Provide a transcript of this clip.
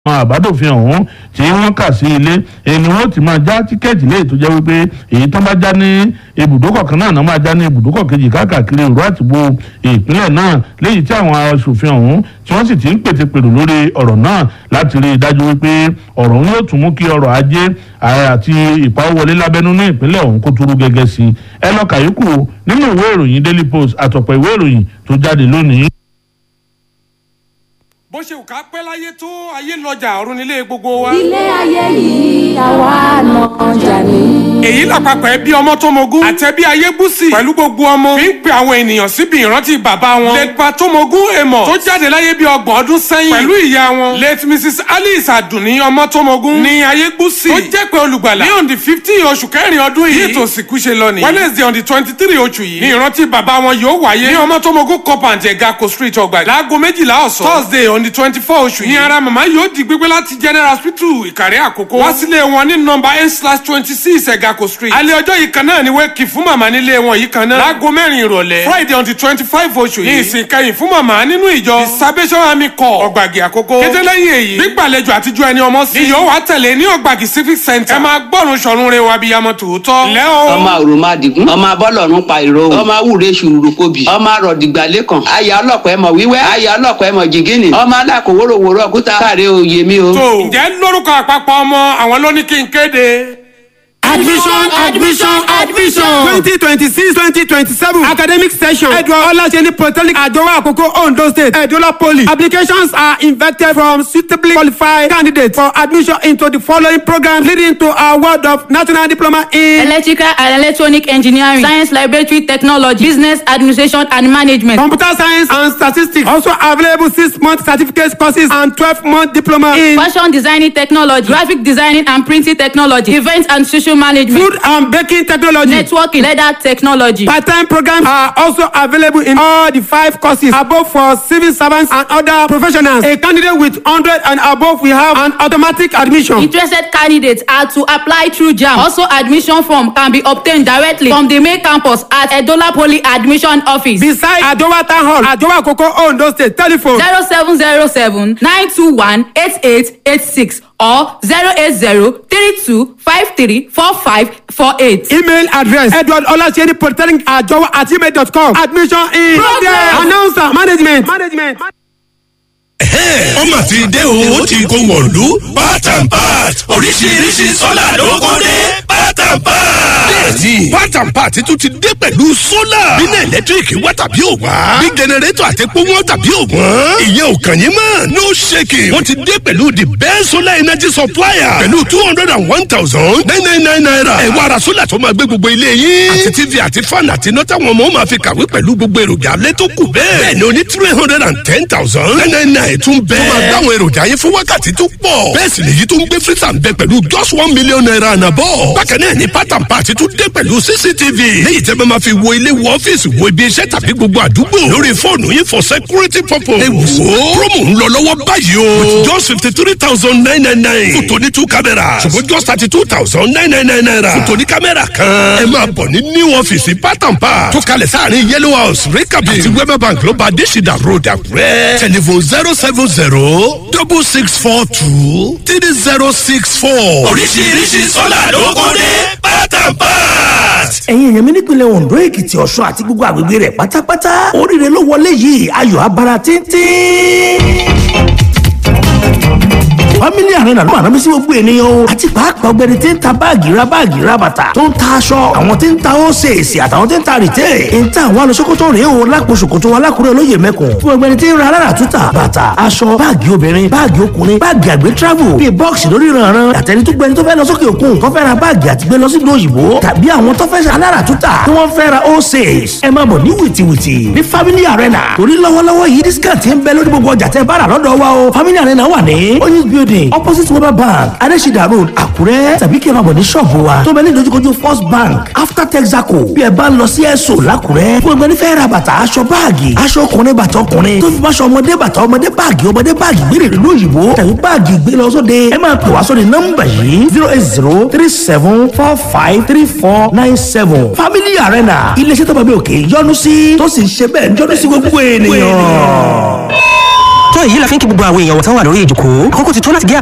àwọn àbádòfin ọ̀hún tí wọ́n kà sí ilé ẹni wọ́n ti máa já tíkẹ́ẹ̀tì léyìí tó jẹ́ wípé èyí tó bá já ní ibùdókọ̀ kan náà náà máa já ní ibùdókọ̀ kejì káàkiri ìró àtìgbò ìpínlẹ̀ náà léyìí tí àwọn aṣòfin ọ̀hún tí wọ́n sì ti ń pètèpèrò lórí ọ̀rọ̀ náà láti rí i dájú wípé ọ̀rọ̀ ọ̀hún yóò tún mú kí ọrọ̀ ajé àti ìpawówọlé lábẹ́nú ní ìpínlẹ̀ ọ̀hún kó túrú gẹ́gẹ́ sí i ẹ lọ kàyókù nínú ìwé ìròyìn daily post àtọ̀pọ̀ ìwé ìròyìn tó jáde lónìí bó ṣe wù ká pẹ́ láyé tó ayé lọ́jà ọ̀run nílé gbogbo wa. ilé ayé yìí àwa náà jà ní. èyí làpapọ̀ ẹbí ọmọ tó mogún àtẹ̀bí ayébùsì pẹ̀lú gbogbo ọmọ fi ń pe àwọn ènìyàn síbi ìrántí bàbá wọn. lẹ́gbà tó mogún èèmọ̀ tó jáde láyé bí ọgbọ̀n ọdún sẹ́yìn pẹ̀lú ìyá wọn. late mrs alice adùnní ọmọ tó mogún ní ayébùsì tó jẹ́ pé olùgbàlà ní on the fifteen oṣù kẹrin ọdún yìí. bí ètò òsìnkú ṣe lọ nìyí. wednesday on the twenty three oṣù yìí. ní ìrántí bàbá wọn yóò wáyé ní ọmọ tó mogún compound ẹ̀gá street ọgbà láago méjìlá ọ̀sán thursday on the twenty four oṣù yìí. ní ara màmá yóò di gbígbé láti general hospital ìkàrẹ́ àkókò. wá sílé wọn ní nọmba eight slash twenty six ẹ̀gàkò street. alẹ́ ọjọ́ yìí kan náà ni wẹ́ẹ̀kì fún màmá nílé wọn yìí kan náà. láago mẹ́rin ìrọ̀lẹ́ friday on the twenty five oṣù yìí. ní ìsìn kẹyìn fún màmá nínú ìjọ the salvation army corps ọ̀gbàgì àkókò. kété lẹ́yìn èyí gbígbàlejò àtijọ́ ẹni ọmọ sí. ni yóò wá tẹ̀lé ní ọ̀gbàgì civic center. ẹ máa gbọ́run sọ̀run re wa bíyamọ tòótọ́. lẹ́ o. ọmọ òròmọdìgún ọmọ abọ́lọ́run pa ìró ọmọ awúre ṣùrùrù kobì ọmọ arọ̀dìgbà lẹ́kàn aya ọlọ́pàá ẹmọ wíwẹ́ aya ọlọ́pàá ẹmọ jìgínì ọmọ alákòwòròwòrò ọkúta káre oyè mi o. tó ǹjẹ́ lórúkọ àpapọ̀ ọmọ àwọn ló ní kí n kéde. admission admission admission twenty twenty six twenty twenty seven academic session edward olaseni polytechnic adowa akoko ondo state edola poly applications are invited from suitably qualified candidates for admission into the following programs leading to a world of national diploma in electrical and electronic engineering science laboratory technology business administration and management. computer science and statistics also available six month certificate courses and twelve month diploma in fashion designing technology graphic designing and printing technology event and social management food and baking technology. networking leather technology. Part-time programs are also available in all the five courses above for civil servants and other professionals. A candidate with 100 and above will have an automatic admission. interested candidates are to apply through jam also admission form can be obtained directly from the main campus at edola poly admission office. Beside Adowa Town Hall, Adowa Koko Ondo State, telephone zero seven zero seven nine two one eight eight eight six or zero eight zero three two five three four five four eight. email address edward olaseni polytechnic ajowa at gmail dot com admission in Progress. announcer management. management. ọmọ ti dé o ó ti kó wọ̀lú part and part oríṣiríṣi sọ́là ló kó dé part and part. bẹ́ẹ̀ni part and part tún ti dé pẹ̀lú sólà bínú ẹ̀lẹ́tíríkì wá tàbí ò wá bí jẹnẹrétọ̀ àti epo wọn tàbí ò wọ́n ìyẹn ò kàn yín mọ́ no shaking wọ́n ti dé pẹ̀lú the best solar energy supplier pẹ̀lú two hundred and one thousand nine nine nine naira ẹ̀ wá ara sólà tó máa gbé gbogbo ilé yín àti tv àti fan àti iná táwọn ọmọ máa fi kàwé pẹ̀lú gbogbo èròjà alẹ́ tó kù bẹ́ẹ̀ bẹ́ẹ̀ ni o ní three hundred and ten thousand nine nine nine tún bẹ́ẹ̀ tó máa dáwọn èròjà yẹn fún wákàtí tó pọ̀ bẹ́ẹ̀ sì lèyí tó ń gbé freezer ń bẹ pẹ̀lú just one million naira àná bọ̀ bákan náà ni pátán pàtí tún dé pẹ̀lú cctv léyìí tẹ́ bá máa fi wo ilé wo ọ́fíìsì wo ibi iṣẹ́ tàbí gbogbo àdúgbò lórí fóònù yín for security purpose. ẹ wò ó promo ń lọ lọ́wọ́ báyìí o with just fifty three thousand nine nine nine fún tòní two cameras ṣùgbọ́n just thirty two thousand nine nine nine naira fún tòní kámẹ́rà kan. ẹ máa bọ̀ ní new ọ́fíìsì pátán pa tó kalẹ̀ sáàrin yellow house rikabi àti wema bank ló bá adésìdá road àkúrẹ́ telephone zero seven zero double six four two three zero six four. oríṣiríṣi sọ́là ló kó dé pátán part. ẹ̀yin èèyàn mi nípìnlẹ̀ ondo èkìtì ọ̀ṣun àti gbogbo àgbègbè rẹ̀ pátápátá oríire ló wọlé yìí ayọ̀ abara tíntín family arena ló máa rábí sí gbogbo ènìyàn o àti pàápàá ọgbẹni tí ń ta báàgì ra báàgì ra bàtà tó ń ta aṣọ àwọn tí ń ta ósèèsì àtàwọn tí ń ta rìtẹ́ ń ta àwọn alùsókòtò rèé o lápò ṣòkòtò alákùrẹ́ olóyè mẹ́kùn fún ọgbẹni tí ń ra alára túta bàtà aṣọ báàgì obìnrin báàgì ọkùnrin báàgì àgbẹ̀ travel bíi bọ́ọ̀sì lórí ìrànràn àtẹni tó gbẹni tó fẹ́ lọ sókè òkun tó fẹ́ ra báàgì àti gbé lọ sí ìlú òyìnbó tàbí àwọn tó fẹ́ ṣe alára túta tí wọ́n fẹ́ ra ósèès ẹ máa bọ̀ ní wìtìwìtì ní family arena torí lọ́wọ́lọ́wọ́ yìí discount ń bẹ lórí gbogbo ọjà tẹ́ bá rà lọ́dọ̀ wa o family arena wà ní oyinz building opposite weber bank adesida road àkúrẹ́ tàbí kí ẹ máa bọ̀ ní ṣọ́ọ̀bù wa tó bẹ ní ìdojúkojú first bank after texaco bí ẹ bá ń lọ sí ẹ̀sọ́ làkúrẹ́ fún ẹgbẹ́ nífẹ̀ẹ́ ra bàtà aṣọ báàgì aṣọ ọkùnrin bàtà ọkùnrin tó fi máṣọ ọmọdé bàtà ọmọdé báàgì ọmọdé báàgì gbére ìlú òyìnbó tàbí báàgì gbé lọ sóde ẹ máa pè wá sóde nọ́mbà yìí zero eight zero three seven four five three four nine seven family arena iléeṣẹ́ tó bá bí òkè yọnu sí tó sì ń ṣe bẹ́ẹ̀ yọnu sí gbogbo ènìyàn tó èyí la fi ń kí gbogbo àwọn èèyàn wọ̀tán wà lórí ìjòkó kókó ti tó láti gé